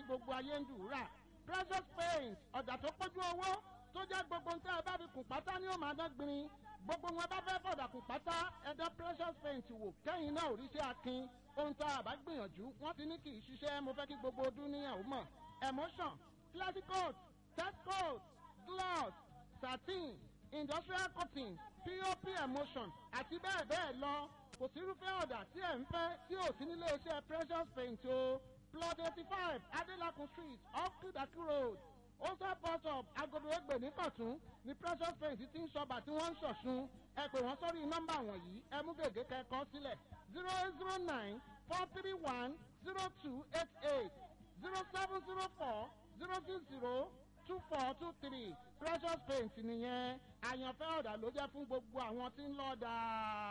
gbogbo ayé ń dùúrà precious paint ọ̀dà tó pójú owó tó jẹ́ gbogbo nǹkan ẹ bá fi kùn pátá ní ó máa dán gbin gbogbo wọn bá fẹ́ fọ̀dà kùn pátá ẹ̀dá precious paint wò kẹ́yìn náà òrìṣẹ́ akin ohun tá a bá gbìyànjú wọ́n ti ní kì í ṣiṣẹ́ mo fẹ́ kí gbogbo ọdún níyàwó mọ̀ emotion classic coat test coat gloss satin industrial cotton pop emotion àti bẹ́ẹ̀ bẹ́ẹ̀ lọ kò sírúfẹ́ ọ̀dà tí ẹ̀ ń fẹ́ tí ò sí nílé iṣẹ́ precious paint o plot eighty five adelakun street off kudaki road ose bus stop agodo egbe ní kọ̀tún ní precious paint ti ń sọba tí wọ́n ń ṣọ̀ṣun ẹ pè wọ́n sórí nọ́mbà wọ̀nyí ẹ mú gègé kẹ́kọ̀ọ́ sílẹ̀ zero eight zero nine four three one zero two eight eight zero seven zero four zero six zero two four two three precious paint nìyẹn àyànfẹ́ ọ̀dà ló jẹ́ fún gbogbo àwọn tí ń lọ́ọ́ dáa.